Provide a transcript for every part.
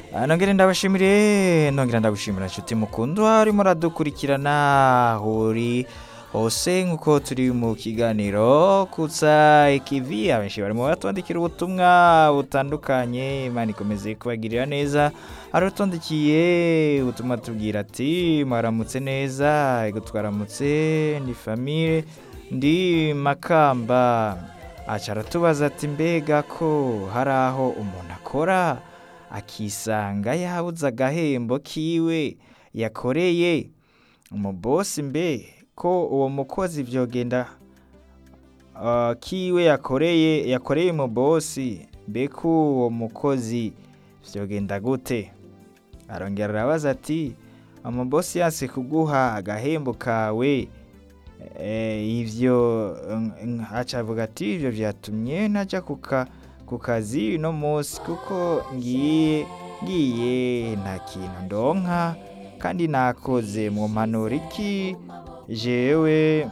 Ah, nongere ndabashimire nongera ndagushimira nshuti mukundwa urimo uradukurikirana uri hose nk'uko turi mu kiganiro kutsa ikivi abenshi barimo batwandikira ubutumwa butandukanye imana ikomeze kubagirira neza hari utondikiye ubutumwa tubwira ati mwaramutse neza ego twaramutse ni famire ndi makamba aca aratubaza ati mbega ko hari aho umuntu akora akisanga yabuze agahembo kiwe yakoreye umubosi mbe ko uwo mukozi vyogenda uh, kiwe yakoreye yakoreye umubosi mbe ko uwo mukozi vyogenda gute arongera arabaza ati umubosi yanse kuguha agahembo kawe eh, ivyo mm, mm, aca avuga ati ivyo vyatumye ntaja kuka ku kazi uno munsi kuko ngiye ngiye nta kintu ndonka kandi nakoze mu mpanuro iki jewe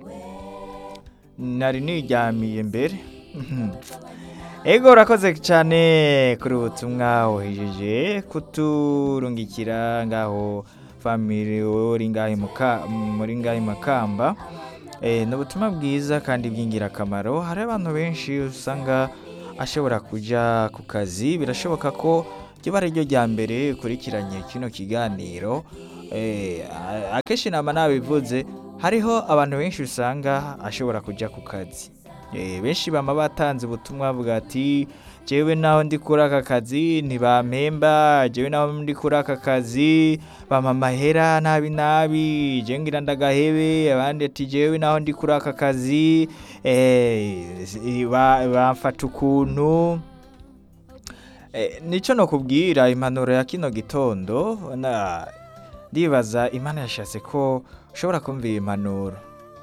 nari niryamiye mbere ego urakoze cyane kuri ubutumwa wohejeje kuturungikira ngaho family uri ngaho i Muka- muri ngaho i makamba Eh, ni ubutumwa bwiza kandi bw'ingirakamaro hari abantu benshi usanga ashobora kujya ku kazi birashoboka ko ryaba ari ryo rya mbere ukurikiranye kino kiganiro Eh, a- akenshi nama nabivuze hariho abantu benshi usanga ashobora kujya ku kazi Eh, benshi bama batanze ubutumwa bwa ati jewe naho ndi kuri aka kazi ntibampemba jewe naho ndi kuri aka kazi bampa amahera nabi nabi jewe ngira ndagahebe abandi ati jewe naho ndi kuri aka kazi eh, si- ba- bamfata ukuntu Eh, nico nokubwira impanuro ya kino gitondo na ndibaza imana yashatse ko ushobora kumva iyi impanuro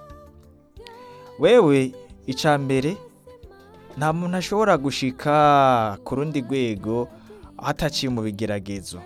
wewe ica mbere nta muntu ashobora gushika ku rundi rwego ataciye mu bigeragezo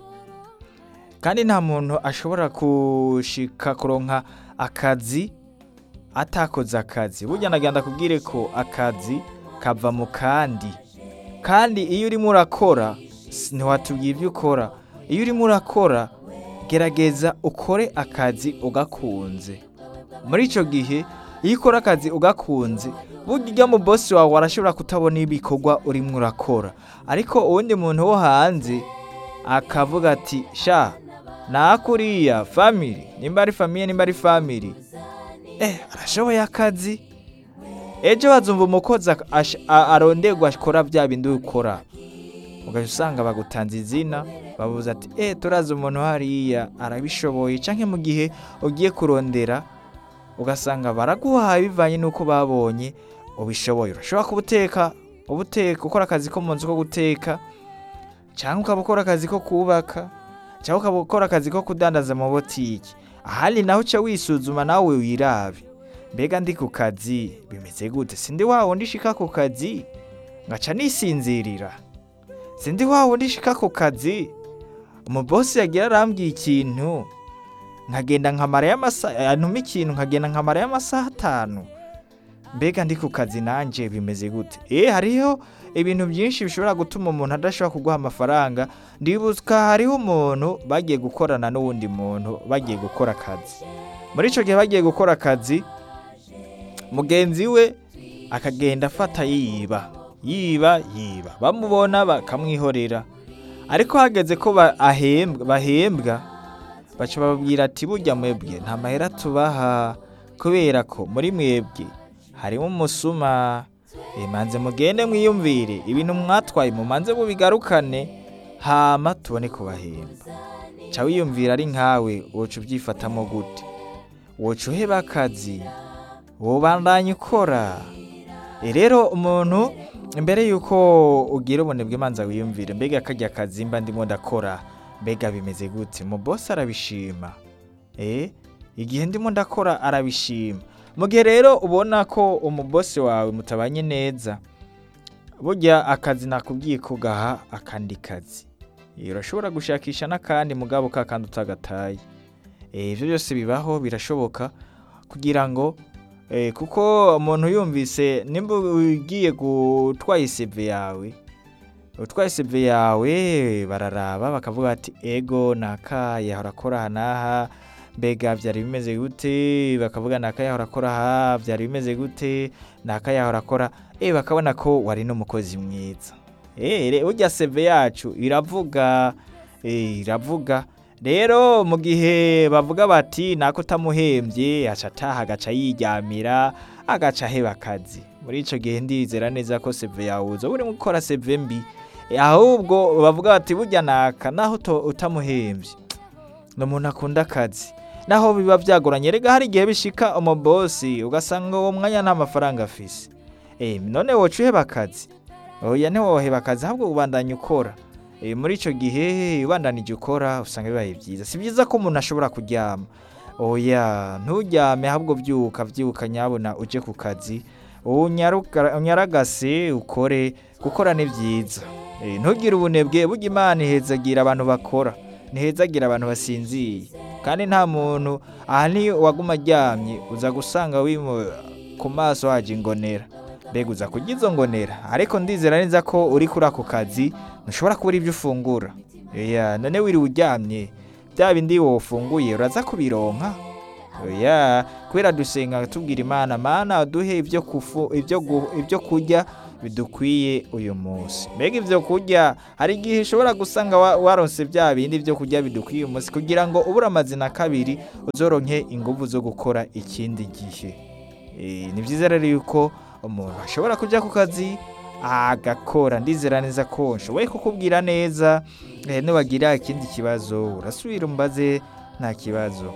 kandi nta muntu ashobora gushika kuronka akazi atakoze akazi burya nagenda kubwire ko akazi kava mu kandi kandi iyo urimo urakora s- ntiwatubwira ibyo ukora iyo urimo urakora gerageza ukore akazi ugakunze muri icyo gihe iyo ukora akazi ugakunze burya mu bosi wawe arashobora kutabona ibikorwa urimo urakora ariko uwundi muntu wo hanze akavuga ati sha nakuriya family nimba ari famiye nimba ari family eh arashoboye akazi ejo bazumva umukozi ak- ash- a- aronderwa akora bya bindi ukora ugahita usanga bagutanze izina babuze ati eh turazi umuntu hariya arabishoboye canke mu gihe ugiye kurondera ugasanga baraguhaye bivanye n'uko babonye ubishoboye urashobora kubuteka ubuteka ukora akazi ko mu nzu ko guteka cyangwa ukaba ukora akazi ko kubaka cyangwa ukaba ukora akazi ko kudandaza mu botiki ahandi naho uca wisuzuma nawe wirabe mbega ndi ku kazi bimeze gute sindi wa wundi shika ku kazi ngaca nisinzirira sindi wa wundi shika ku kazi umubosi yagira arambwiye ikintu nkagenda nkamara y'amasaha yantuma ikintu nkagenda nkamara y'amasaha atanu mbega ndi ku kazi nanjye bimeze gute eh hariho ibintu byinshi bishobora gutuma umuntu adashobora kuguha amafaranga ndibuka hariho umuntu bagiye gukorana n'uwundi muntu bagiye gukora akazi muri icyo gihe bagiye gukora akazi mugenzi we akagenda afata yiba yiba yiba bamubona bakamwihorera ariko hageze ko ba- ahembwa bahembwa baca bababwira ati burya mwebwe nta mahera tubaha kubera ko muri mwebwe harimo umusuma Eh, manze mugende mwiyumvire ibintu mwatwaye mumanze mubigarukane hama tubone kubahemba ca wiyumvira ari nkawe woca ubyifatamo gute woca uheba akazi wobandanya ukora Eh, rero umuntu imbere yuko ugira ubunebwe manza wiyumvire mbega karya kazi mba ndimo ndakora mbega bimeze gute mu bosi arabishima eh igihe ndimo ndakora arabishima mu gihe rero ubona ko umubosi wawe mutabanye neza burya akazi nakubwiye ko gaha akandi kazi Eh, urashobora gushakisha n'akandi mugabo ka kandi utagataye Eh, ibyo byose bibaho birashoboka kugira ngo Eh, kuko umuntu yumvise nimba ugiye gutwaye iseve yawe utwaye seve yawe bararaba bakavuga ati ego naka yahora akora aha n'aha mbega byari bimeze gute bakavuga naka yahora akora aha byari bimeze gute naka yahora akora eh bakabona ko wari n'umukozi mwiza eh urya seve yacu iravuga eh iravuga rero mu gihe bavuga bati nako utamuhembye aca ataha agaca yiryamira agaca aheba akazi muri ico gihe ndizera neza ko seve yawe uzoba urimo gukora seve mbi Eh, ahubwo bavuga bati burya naka naho uto- utamuhembye ni umuntu akunda akazi naho biba byagoranye rega hari igihe bishika umubosi ugasanga uwo mwanya nta mafaranga afise eh none woca uheba akazi oya ntiwoheba akazi ahubwo ubandanya ukora Eh, muri ico gihe ubandanije ukora usanga bibaye byiza si byiza ko umuntu ashobora kuryama oya nturyame ahubwo byuka byuka nyabona uje ku kazi unyaruka- unyaragase ukore gukora ni byiza Eh, ntugire ubunebwe burya imana ihezagira abantu bakora ntihezagira abantu basinziye kandi nta muntu aha ni waguma aryamye uza gusanga wimu ku maso haje ingonera mbega uza kurya izo ngonera ariko ndizera neza ko uri kuri ako kazi ntushobora kubura ibyo ufungura oya none wiriwe uryamye bya bindi wofunguye uraza kubironka oya kubera dusenga tubwira imana mana duhe ibyo kufu ibyo gu- ibyo kurya bidukwiye uyu munsi mbega ibyo kurya hari igihe ushobora gusanga wa- waronse bya bindi byo kurya bidukwiye uyu munsi kugira ngo ubure amazina kabiri uzoronke ingufu zo gukora ikindi gihe Eh, ni byiza rero yuko umuntu ashobora kujya ku kazi agakora ndizera neza ko nshoboye kukubwira neza eh, niwagira ikindi kibazo urasubira umbaze nta kibazo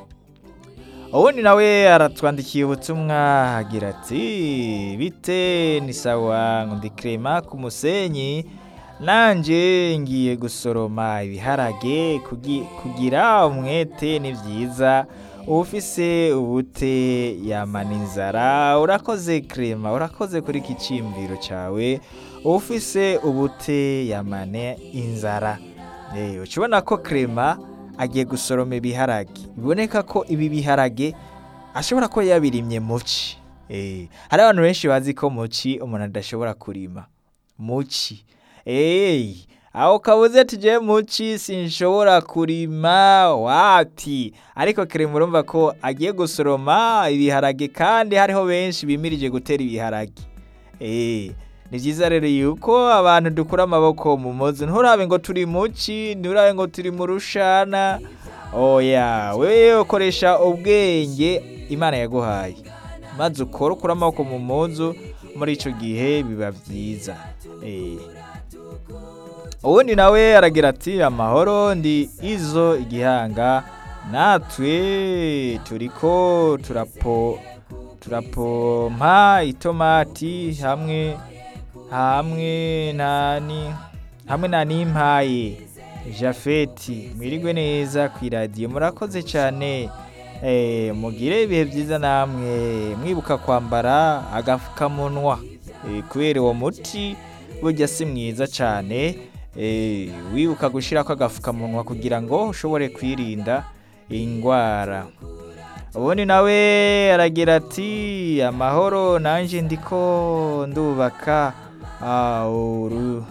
ubundi nawe aratwandikiye ubutumwa agira ati bite ni sawa ngo ndi krema ku musenyi nanje ngiye gusoroma ibiharage kugi- kugira umwete ni byiza ufise ubute yamana inzara urakoze krema urakoze kuri iki cimbiro cawe ufise ubute yamane inzara Eh, uca ubona ko krema agiye gusoroma ibiharage biboneka ko ibi biharage ashobora kuba yabirimye muci Eh, hari abantu benshi bazi ko muci umuntu adashobora kurima muci Hey, aho kabuze ati je muci sinshobora kurima wapi ariko krema urumva ko agiye gusoroma ibiharage kandi hariho benshi bimirije gutera ibiharage Eh, ni byiza rero yuko abantu dukura amaboko mu mozi nturabe ngo turi muci nturabe ngo turi mu rushana oya wewe ukoresha ubwenge imana yaguhaye maze ukora ukura amaboko mu muzu muri ico gihe biba byiza Eh. ubundi nawe aragira ati amahoro ndi izo igihanga natwe turiko turapo turapompa itomati hamwe hamwe nani hamwe na nimpaye jafeti mwirigwe neza ku iradiyo murakoze cyane eh, mugire ibihe byiza namwe mwibuka kwambara agapfukamunwa eh, kubera uwo muti burya si mwiza cyane eh, wibuka gushyirako agapfukamunwa kugira ngo ushobore kwirinda indwara ubundi nawe aragira ati amahoro nanjye ndiko ndubaka ah, uru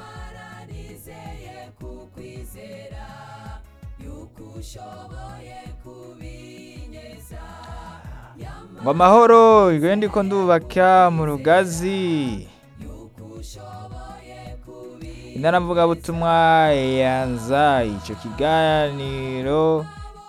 ngo amahoro iwe ndiko ndubaka mu rugazi intaravugabutumwa yanza icyo kiganiro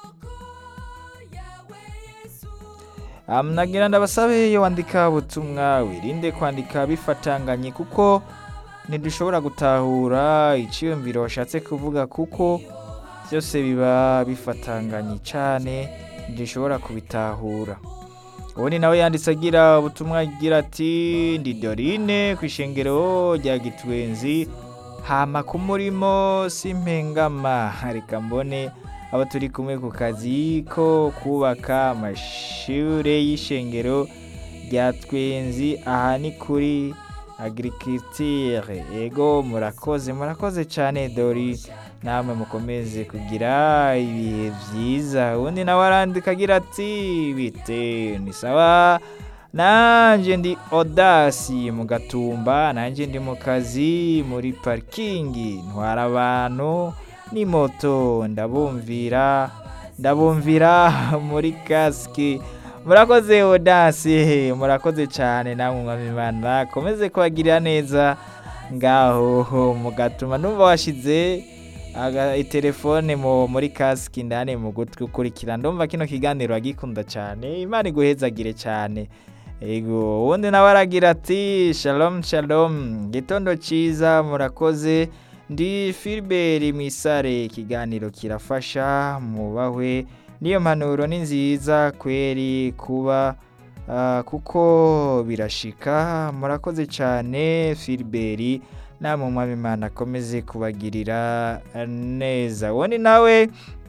nagira ndabasabe iyo wandika ubutumwa wirinde kwandika bifatanganye kuko ntidushobora gutahura icyiyumviro washatse kuvuga kuko byose biba bifatanganye cyane ntidushobora kubitahura ubundi nawe yanditse agira ubutumwa agira ati ndi dorine ku ishengero rya gitwenzi hama ku murimo simpengama reka mbone abo turi kumwe ku kazi ko kubaka amashure y'ishengero rya twenzi aha ni kuri agriculture ego murakoze murakoze cyane dori namwe mukomeze kugira ibihe byiza ubundi nawe arandika agira ati bite ni sawa nanje ndi odasi mu gatumba nanje ndi mu kazi muri parikingi ntwara abantu ni moto ndabumvira ndabumvira muri kasike murakoze odasi murakoze cyane namwe mwami imana komeze kubagirira neza ngaho mugatuma numva washize aga itelefone mu muri kasike indani mu gutwi ukurikira ndumva kino kiganiro agikunda cyane imana iguhezagire cyane ego ubundi nawe aragira ati shalom shalom gitondo cyiza murakoze ndi filiberi misare ikiganiro kirafasha mubahwe niyo mpanuro ni nziza kweri kuba ah, kuko birashika murakoze cyane filiberi namwe umwami imana akomeze kubagirira neza ubundi nawe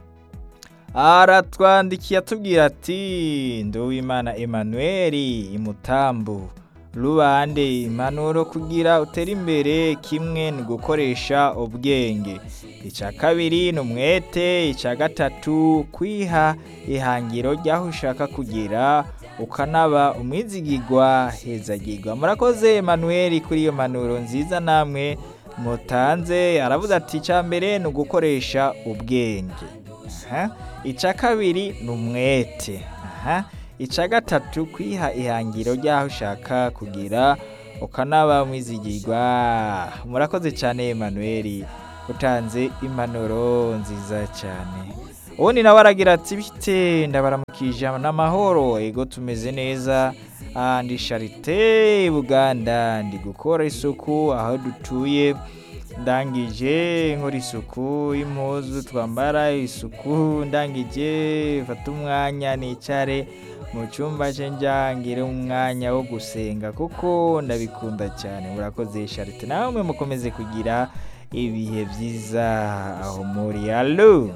aratwandikiye atubwira ati nduwimana Emmanuel imutambu rubande impanuro kugira utere imbere kimwe ni gukoresha ubwenge icya kabiri ni umwete icya gatatu kwiha ihangiro ry'aho ushaka kugira ukanaba umwizigirwa hezagirwa murakoze Emmanuel kuri iyo mpanuro nziza namwe mutanze aravuze ati icya mbere ni ugukoresha ubwenge aha icya kabiri ni umwete aha icya gatatu kwiha ihangiro ry'aho ushaka kugira ukanaba umwizigirwa murakoze cyane Emmanuel utanze impanuro nziza cyane ubundi nawe aragira ati bite ndabaramukije n'amahoro ego tumeze neza Ah, ndi sharite buganda ndi gukora isuku aho dutuye ndangije nkora isuku y'impuzu twambara isuku ndangije fata umwanya nicare mu cyumba cye njyangire umwanya wo gusenga kuko ndabikunda cyane murakoze sharite namwe mukomeze kugira ibihe byiza aho muri alo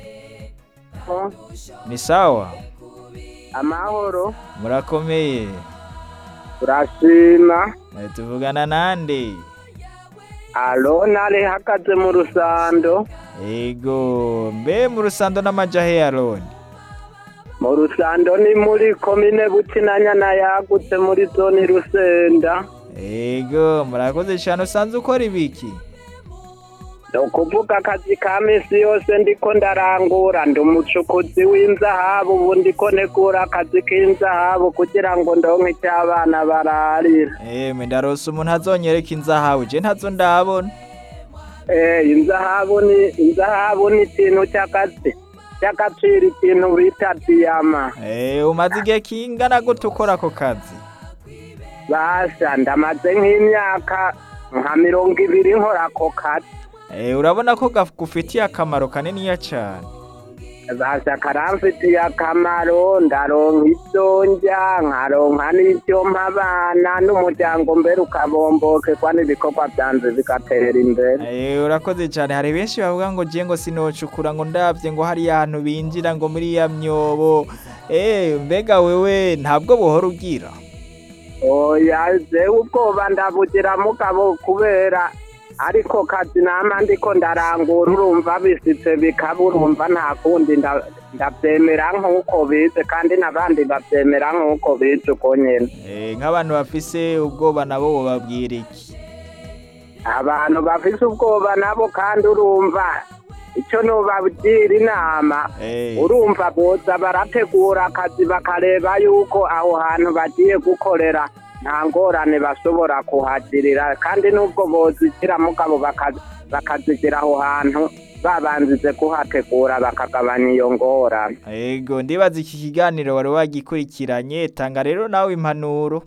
ni sawa amahoro murakomeye turashima Eh, tuvugana nande arona arihagaze mu rusando ego mbe mu rusando n'amajahe ya roni mu rusando ni muri komine bukinanyana yagutse muri zone rusenda ego murakoze cyane usanze ukora ibiki ni ukuvuga akazi ka minsi yose ndiko ndarangura ndi umucukuzi w'inzahabu ubu ndiko negura akazi k'inzahabu kugira ngo ndonke icyo abana bararira emwe ndarose umuntu azonyereka inzahabu je ntazo ndabona Eh, inzahabu ni inzahabu ni ikintu cy'akazi cy'agaciro ikintu bita diyama Eh, umaze igihe kingana gute ukora ako kazi basha ndamaze nk'imyaka nka mirongo ibiri nkora ako kazi Eh, urabona ko gafitiye akamaro kaniniya cyane basha karamfitiye akamaro ndaronka ibyo ndya nkaronka n'ibyo mpa abana n'umuryango mbere ukabombokerwa n'ibikorwa byanze bigatera imbere Eh, urakoze cyane hari benshi bavuga ngo je ngo sinocukura ngo ndavye ngo hari ahantu binjira ngo muri ya myobo eh mbega wewe ntabwo buhora ugira oya jewe ubwoba ndabugira mugabo kubera ariko kazi nama ndiko ndarangura urumva bisitse bikaba urumva nta kundi nda- ndabyemera nk'uko bize kandi n'abandi babyemera nk'uko bize uko nyene Eh, nk'abantu bafise ubwoba nabo bobabwira iki abantu bafise ubwoba nabo kandi urumva icyo nubagira inama Eh, urumva boza barategura akazi bakareba yuko aho hantu bagiye gukorera nta ngorane bashobora kuhagirira kandi n'ubwo bozishyira mugabo baka- bakazigira aho hantu babanzize kuhategura bakagabanya iyo ngorane ego ndibaza iki kiganiro wari wagikurikiranye tanga rero nawe impanuro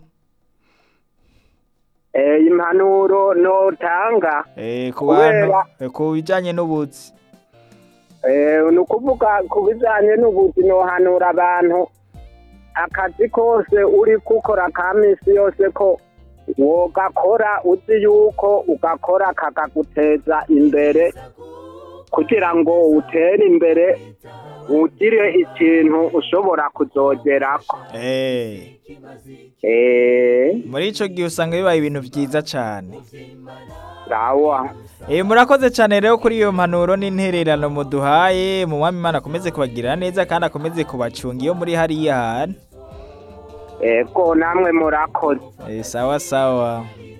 Eh, impanuro notanga Eh, ku Kubera- bantu eh, ku bijanye n'ubuzi Eh, ni ukuvuga ku bijyanye n'ubuzi nohanura abantu akazi kose uri gukora ka minsi yose ko wogakora uzi yuko ugakora kakaguteza imbere kugira ngo utere imbere ugire ikintu ushobora kuzogerako Eh, eee muri ico gihe usanga bibaye ibintu vyiza cane sawa Eh, murakoze cyane rero kuri iyo mpanuro n'intererano muduhaye mu mwami imana akomeze kubagirira neza kandi akomeze kubacunga iyo muri hariya hantu ego namwe murakoze Eh, sawa sawa